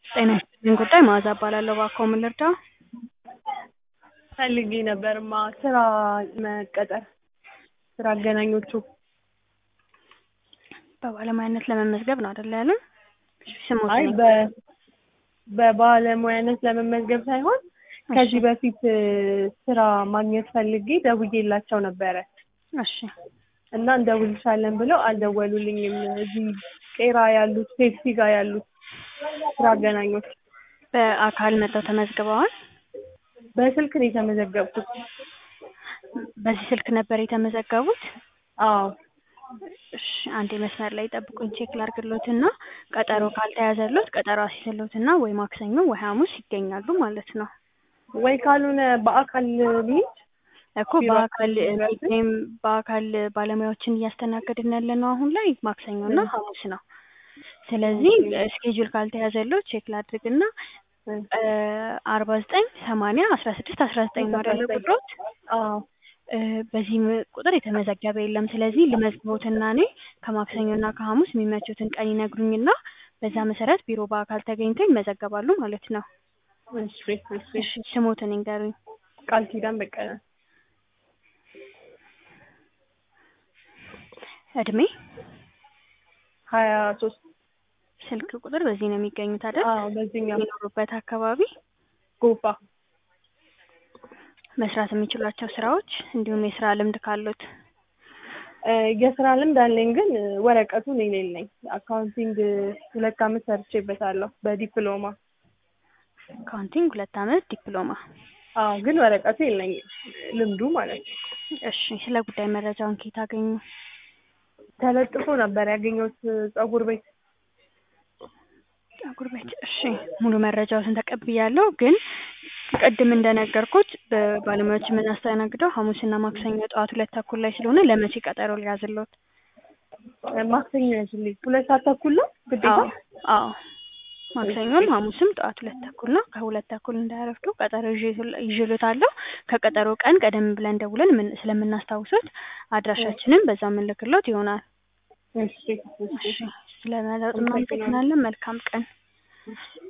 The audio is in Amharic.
ጤና ይስጥልኝ ጉዳይ መዓዛ እባላለሁ። እባክዎ ምን ልርዳዎ? ፈልጌ ነበርማ ስራ መቀጠር ስራ አገናኞቹ በባለሙያነት ለመመዝገብ ነው አይደል ያሉን? ስሞትን አይ በ በባለሙያነት ለመመዝገብ ሳይሆን ከዚህ በፊት ስራ ማግኘት ፈልጌ ደውዬላቸው ነበረ እሺ እና እንደውልሻለን ብለው አልደወሉልኝም። እዚህ ቄራ ያሉት ፔፕሲ ጋር ያሉት ስራ አገናኞች በአካል መጥተው ተመዝግበዋል? በስልክ ነው የተመዘገብኩት። በዚህ ስልክ ነበር የተመዘገቡት? አዎ እሺ አንዴ መስመር ላይ ጠብቁኝ ቼክ ላድርግሎትና ቀጠሮ ካልተያዘሎት ቀጠሮ አስይዝሎትና ወይ ማክሰኞ ወይ ሐሙስ ይገኛሉ ማለት ነው። ወይ ካልሆነ በአካል ልሂድ እኮ በአካል ወይም በአካል ባለሙያዎችን እያስተናገድን ያለ ነው አሁን ላይ ማክሰኞና ሐሙስ ነው። ስለዚህ ስኬጁል ካልተያዘሎት ቼክ ላድርግና አርባ ዘጠኝ ሰማንያ አስራ ስድስት አስራ ዘጠኝ ነው አይደለ ቁጥሮት? አዎ በዚህ ቁጥር የተመዘገበ የለም። ስለዚህ ልመዝግቦትና እኔ ከማክሰኞና ከሐሙስ የሚመቹትን ቀን ይነግሩኝና በዛ መሰረት ቢሮ በአካል ተገኝተው ይመዘገባሉ ማለት ነው። እሺ እሺ እሺ ስሞትን ይንገሩኝ። ቃል ኪዳን በቀለ እድሜ ሀያ ሶስት ስልክ ቁጥር በዚህ ነው የሚገኙት አይደል? አዎ በዚህኛው የሚኖሩበት አካባቢ ጎፋ መስራት የሚችሏቸው ስራዎች እንዲሁም የስራ ልምድ ካሉት የስራ ልምድ አለኝ ግን ወረቀቱ እኔ የሌለኝ አካውንቲንግ ሁለት አመት ሰርቼበታለሁ በዲፕሎማ አካውንቲንግ ሁለት አመት ዲፕሎማ አዎ ግን ወረቀቱ የለኝም ልምዱ ማለት ነው እሺ ስለ ጉዳይ መረጃውን ከየት አገኙ ተለጥፎ ነበር ያገኘሁት ፀጉር ቤት ፀጉር ቤት እሺ ሙሉ መረጃዎትን ተቀብያለሁ ግን ቅድም እንደነገርኩት በባለሙያዎች የምናስተናግደው ሐሙስና ማክሰኞ ጠዋት ሁለት ተኩል ላይ ስለሆነ ለመቼ ቀጠሮ ሊያዝልዎት? ማክሰኞ ያዝልኝ ሁለት ሰዓት ተኩል ነው ግዴታ አዎ አዎ ማክሰኞም ሐሙስም ጠዋት ሁለት ተኩል ነው። ከሁለት ተኩል እንዳያረፍዱ ቀጠሮ ይዤልዎታለሁ። ከቀጠሮ ቀን ቀደም ብለን ደውለን ምን ስለምናስታውሶት አድራሻችንን በዛ የምንልክሎት ይሆናል። እሺ እሺ እሺ ስለመረጡ እናመሰግናለን። መልካም ቀን